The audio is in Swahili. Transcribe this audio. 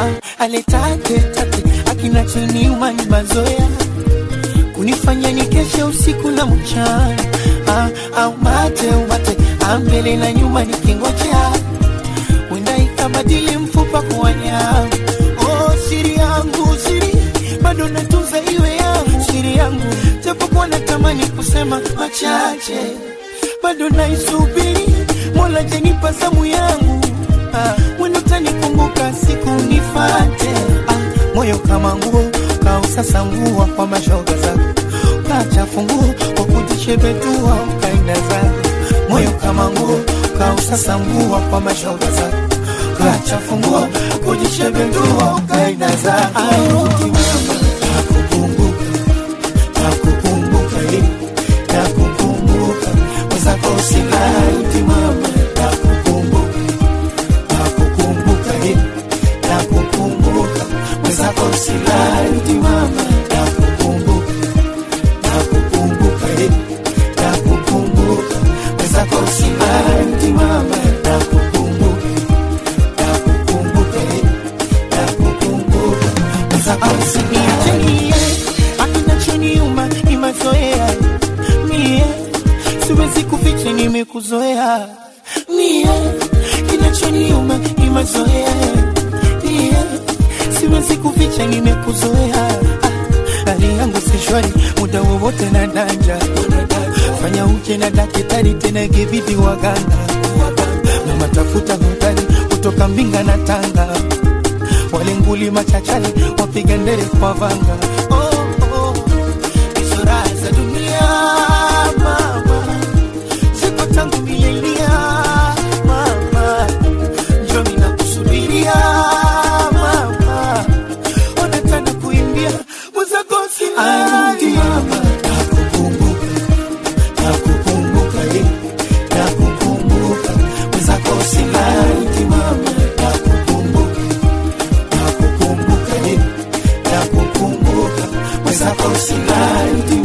ah, aletate tate akinachoniuma ni mazoea kunifanya nikeshe usiku na mchana ah, au mate umate ambele na nyuma nikingojea wenda ikabadili mfupa kuwa nyama oh, siri yangu siri bado natunza iwe yangu siri yangu japokuwa natamani kusema machache bado naisubiri mola janipa zamu yangu ah, wendo tanikumbuka siku nifate ah, moyo kama nguo kausasa nguo kwa mashoga zako kachafu nguo kwa kujishebetua ukaenda zako moyo kama nguo kausasa nguo kwa mashoga zako kachafu nguo kujishebetua ukaenda zako Aruki mama, nakukumbuka, nakukumbuka, eh, nakukumbuka. Mwenzako usilauti mama, nakukumbuka, nakukumbuka, eh, nakukumbuka. Mwenzako usilauti mama, nakukumbuka, nakukumbuka, eh, nakukumbuka. Mwenzako usilauti mama, nakukumbuka, nakukumbuka, eh, nakukumbuka. Mwenzako usiniache akinachoniuma ni mazoea mie siwezi kuficha nimekuzoea mie kinachoniuma ni mazoea mie siwezi kuficha nimekuzoea Ah, hali yangu si shwari muda wowote na danja fanya uje na dakitari tena ikibidi waganga mama tafuta hotari kutoka mbinga na tanga wale nguli machachali wapiga ndere kwa vanga oh, oh. Hizo raha za dunia mama ziko tangu milenia mama njomi na kusubiria mama ona tana kuimbia mwezakosi arudi mama nakukumbuka nakukumbuka eh, nakukumbuka mwezakosi arudi mama nakukumbuka nakukumbuka eh, nakukumbuka mwenzako usilali